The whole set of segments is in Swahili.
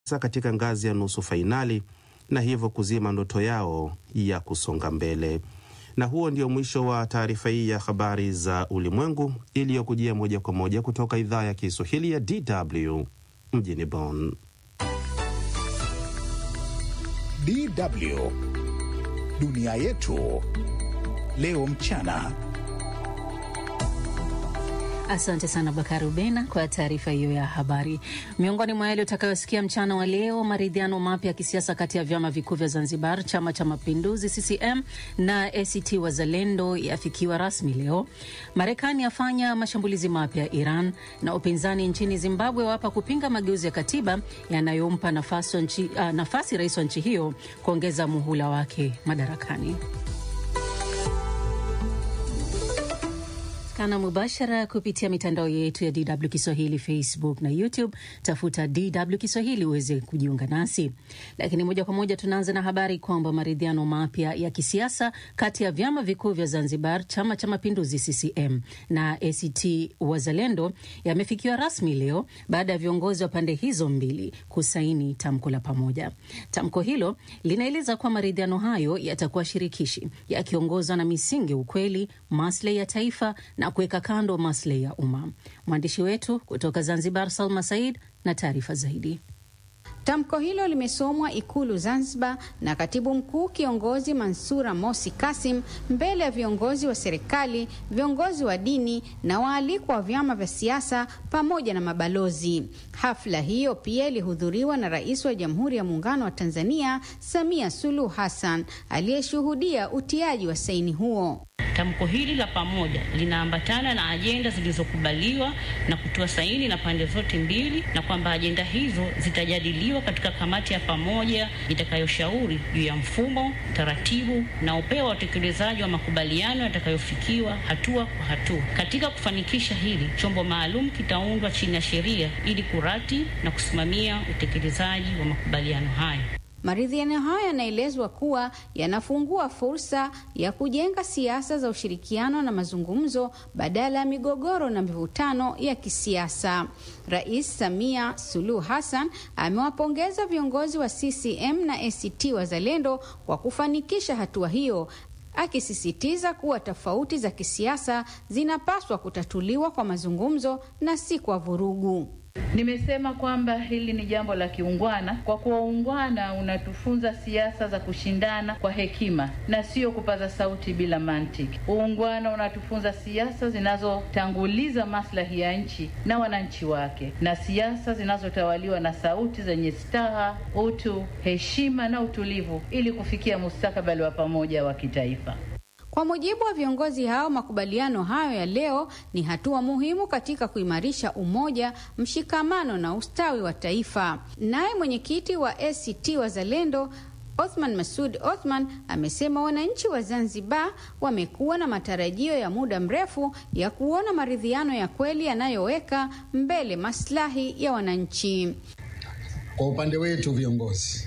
katika ngazi ya nusu fainali na hivyo kuzima ndoto yao ya kusonga mbele. Na huo ndio mwisho wa taarifa hii ya habari za ulimwengu iliyokujia moja kwa moja kutoka idhaa ya Kiswahili ya DW mjini Bonn. DW dunia yetu leo mchana. Asante sana Bakari Ubena kwa taarifa hiyo ya habari. Miongoni mwa yale utakayosikia mchana wa leo, maridhiano mapya ya kisiasa kati ya vyama vikuu vya Zanzibar, chama cha mapinduzi CCM na ACT Wazalendo yafikiwa rasmi leo. Marekani yafanya mashambulizi mapya Iran, na upinzani nchini Zimbabwe wapa kupinga mageuzi ya katiba yanayompa nafasi, nchi, uh, nafasi rais wa nchi hiyo kuongeza muhula wake madarakani. kana mubashara kupitia mitandao yetu ya DW Kiswahili, Facebook na YouTube. Tafuta DW Kiswahili uweze kujiunga nasi. Lakini moja kwa moja tunaanza na habari kwamba maridhiano mapya ya kisiasa kati ya vyama vikuu vya Zanzibar, chama cha mapinduzi CCM na ACT Wazalendo yamefikiwa rasmi leo baada ya viongozi wa pande hizo mbili kusaini tamko la pamoja. Tamko hilo linaeleza kuwa maridhiano hayo yatakuwa shirikishi, yakiongozwa na misingi ukweli, maslahi ya taifa na kuweka kando maslahi ya umma. Mwandishi wetu kutoka Zanzibar, Salma Said, na taarifa zaidi. Tamko hilo limesomwa Ikulu Zanzibar na katibu mkuu kiongozi Mansura Mosi Kasim mbele ya viongozi wa serikali, viongozi wa dini na waalikwa wa vyama vya siasa pamoja na mabalozi. Hafla hiyo pia ilihudhuriwa na Rais wa Jamhuri ya Muungano wa Tanzania Samia Suluhu Hassan aliyeshuhudia utiaji wa saini huo. Tamko hili la pamoja linaambatana na ajenda zilizokubaliwa na kutoa saini na pande zote mbili, na kwamba ajenda hizo zitajadiliwa katika kamati ya pamoja itakayoshauri juu ya mfumo, taratibu na upeo wa utekelezaji wa makubaliano yatakayofikiwa hatua kwa hatua. Katika kufanikisha hili, chombo maalum kitaundwa chini ya sheria ili kurati na kusimamia utekelezaji wa makubaliano hayo. Maridhiano hayo yanaelezwa kuwa yanafungua fursa ya kujenga siasa za ushirikiano na mazungumzo badala ya migogoro na mivutano ya kisiasa. Rais Samia Suluhu Hassan amewapongeza viongozi wa CCM na ACT Wazalendo kwa kufanikisha hatua hiyo, akisisitiza kuwa tofauti za kisiasa zinapaswa kutatuliwa kwa mazungumzo na si kwa vurugu. Nimesema kwamba hili ni jambo la kiungwana, kwa kuwa uungwana unatufunza siasa za kushindana kwa hekima na sio kupaza sauti bila mantiki. Uungwana unatufunza siasa zinazotanguliza maslahi ya nchi na wananchi wake, na siasa zinazotawaliwa na sauti zenye staha, utu, heshima na utulivu, ili kufikia mustakabali wa pamoja wa kitaifa. Kwa mujibu wa viongozi hao, makubaliano hayo ya leo ni hatua muhimu katika kuimarisha umoja, mshikamano na ustawi wa taifa. Naye mwenyekiti wa ACT Wazalendo Othman Masud Othman amesema wananchi wa Zanzibar wamekuwa na matarajio ya muda mrefu ya kuona maridhiano ya kweli yanayoweka mbele maslahi ya wananchi. Kwa upande wetu viongozi,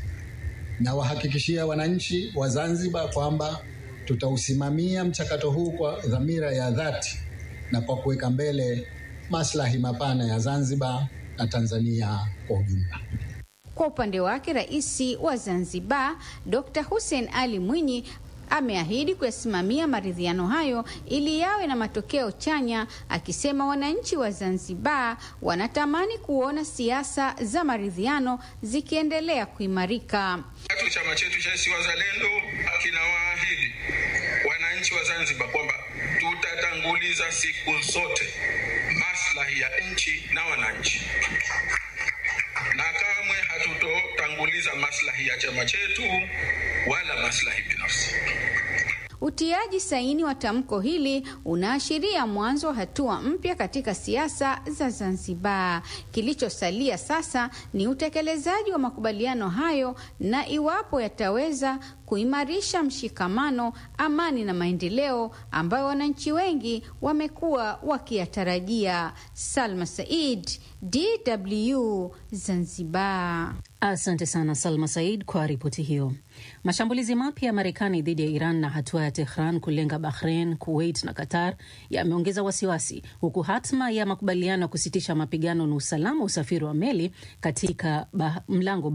na wahakikishia wananchi wa Zanzibar kwamba tutausimamia mchakato huu kwa dhamira ya dhati na kwa kuweka mbele maslahi mapana ya Zanzibar na Tanzania kwa ujumla. Kwa upande wake, Rais wa Zanzibar Dr. Hussein Ali Mwinyi ameahidi kuyasimamia maridhiano hayo ili yawe na matokeo chanya, akisema wananchi wa Zanzibar wanatamani kuona siasa za maridhiano zikiendelea kuimarika. Tatu, chama chetu cha ACT Wazalendo kinawaahidi wananchi wa Zanzibar kwamba tutatanguliza siku zote maslahi ya nchi na wananchi, na kamwe hatutotanguliza maslahi ya chama chetu wala maslahi binafsi. Utiaji saini wa tamko hili unaashiria mwanzo wa hatua mpya katika siasa za Zanzibar. Kilichosalia sasa ni utekelezaji wa makubaliano hayo na iwapo yataweza kuimarisha mshikamano, amani na maendeleo ambayo wananchi wengi wamekuwa wakiyatarajia. Salma Said, DW Zanzibar. Asante sana Salma Said kwa ripoti hiyo. Mashambulizi mapya ya Marekani dhidi ya Iran na hatua ya Tehran kulenga Bahrain, Kuwait na Qatar yameongeza wasiwasi, huku hatma ya makubaliano ya kusitisha mapigano na usalama usafiri wa meli katika bah, mlango